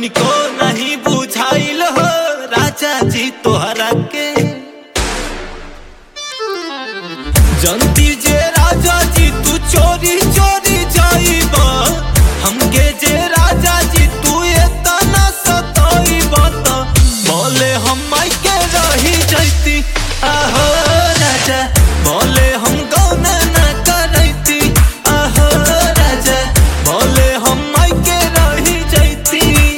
तनिको नहीं बुझाइल हो राजा जी तोहरा के जनती जे राजा जी तू चोरी चोरी जाइब हमके जे राजा जी तू एतना सताइब त बोले हम के रही जैती आहो राजा बोले हम गौना न करैती आहो राजा बोले हम के रही जैती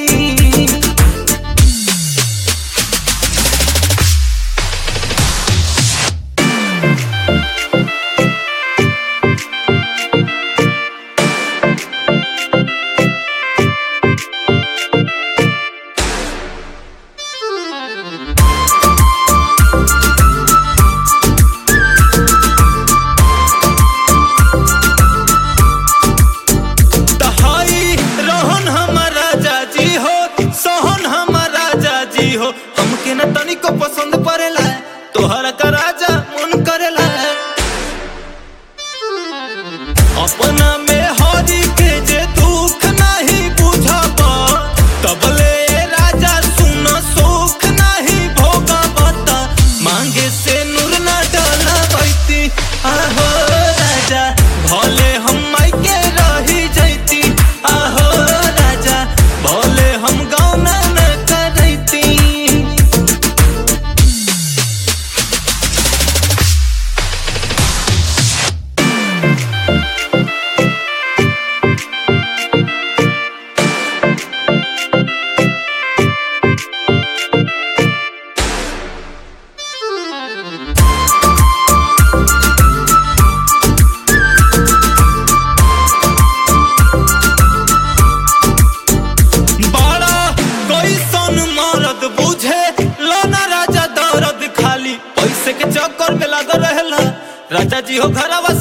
तहाई रोहन हमारा जाजी हो सोहन हमारा जाजी हो हमके न तनिको पसंद पड़ेला तोहरा का राजा मन करेला अपना में हरी के जे दुख नहीं बुझब तबले राजा सुन सुख नहीं भोगब त मांगे से नूर न डलबैती आहो राजा भले हम के रही जैती आहो राजा भले हम गौना न करैती बड़ा कैसन मरद बुझे लोना राजा दर्द खाली पैसे के चक्कर में लागल रहेला राजा जी हो घरवा